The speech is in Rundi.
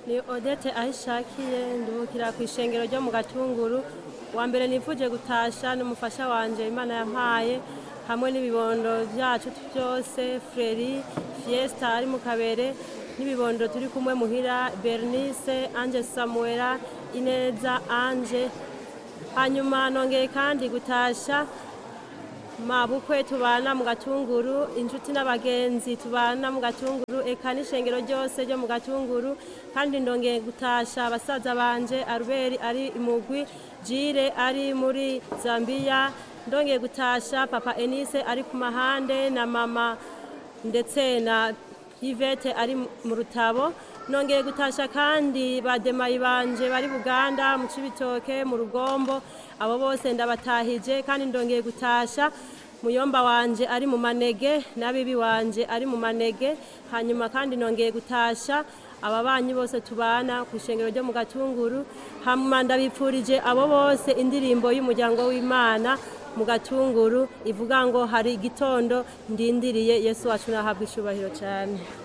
ni odete ahishakiye nduhukira ku ishengero ryo mu gatunguru wa mbere nifuje gutasha n'umufasha wanje imana yampaye hamwe n'ibibondo byacu byose freri fiesta ari mu kabere n'ibibondo turi kumwe muhira bernice anje samuela ineza anje hanyuma nongeye kandi gutasha mabukwe tubana mu gatunguru inshuti n'abagenzi tubana mu gatunguru eka n'ishengero ryose ryo mu gatunguru kandi ndongeye gutasha abasaza banje aruberi ari imugwi jire ari muri zambiya ndongeye gutasha papa enise ari ku mahande na mama ndetse na yvette ari mu rutabo nongeye gutasha kandi bademayi banje bari buganda mu cibitoke mu rugombo abo bose ndabatahije kandi ndongeye gutasha muyomba wanje ari mu manege n'abibi wanje ari mu manege hanyuma kandi nongeye gutasha ababanyi bose tubana ku ishengero ryo mu gatunguru hanyuma ndabipfurije abo bose indirimbo y'umuryango w'imana mu gatunguru ivuga ngo hari igitondo ndindiriye yesu wacu nahabwa icubahiro cyane